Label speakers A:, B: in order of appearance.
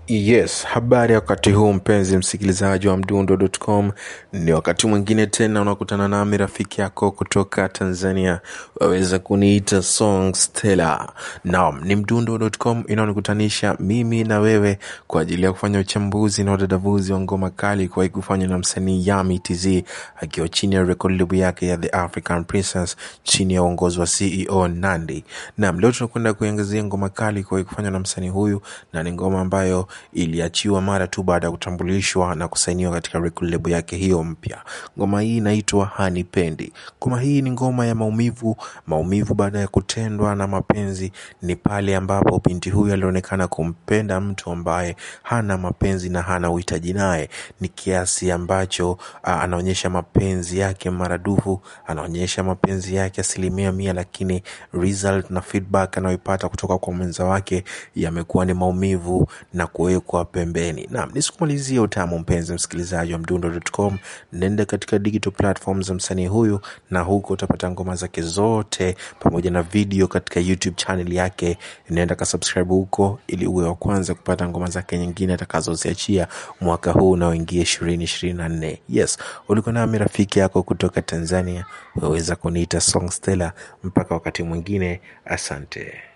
A: Yes, habari ya wakati huu mpenzi msikilizaji wa mdundo.com. Ni wakati mwingine tena unakutana nami rafiki yako kutoka Tanzania, waweza kuniita Song Stella. Naam, ni mdundo.com inaonikutanisha mimi na wewe kwa ajili ya kufanya uchambuzi na udadavuzi wa ngoma kali kuwahi kufanywa na msanii Yami TZ akiwa chini ya record label yake ya The African Princess chini ya uongozi wa CEO Nandi. Naam, leo tunakwenda kuiangazia ngoma kali kuwahi kufanywa na msanii huyu na ni ngoma ambayo iliachiwa mara tu baada ya kutambulishwa na kusainiwa katika record label yake hiyo mpya. Ngoma hii inaitwa Hanipendi. Ngoma hii ni ngoma ya maumivu. Maumivu baada ya kutendwa na mapenzi ni pale ambapo binti huyu alionekana kumpenda mtu ambaye hana mapenzi na hana uhitaji naye, ni kiasi ambacho ah, anaonyesha mapenzi yake maradufu, anaonyesha mapenzi yake asilimia mia, lakini result na feedback anayoipata kutoka kwa mwenza wake yamekuwa ni maumivu na kuwekwa pembeni. Naam, nisikumalizie utamu, mpenzi msikilizaji wa mdundo.com, nenda katika digital platforms za msanii huyu, na huko utapata ngoma zake zote pamoja na video katika YouTube channel yake. Nenda ka subscribe huko ili uwe wa kwanza kupata ngoma zake nyingine atakazoziachia mwaka huu unaoingia ishirini ishirini na nne. Yes, ulikuwa nami rafiki yako kutoka Tanzania, waweza kuniita Song Stella. Mpaka wakati mwingine, asante.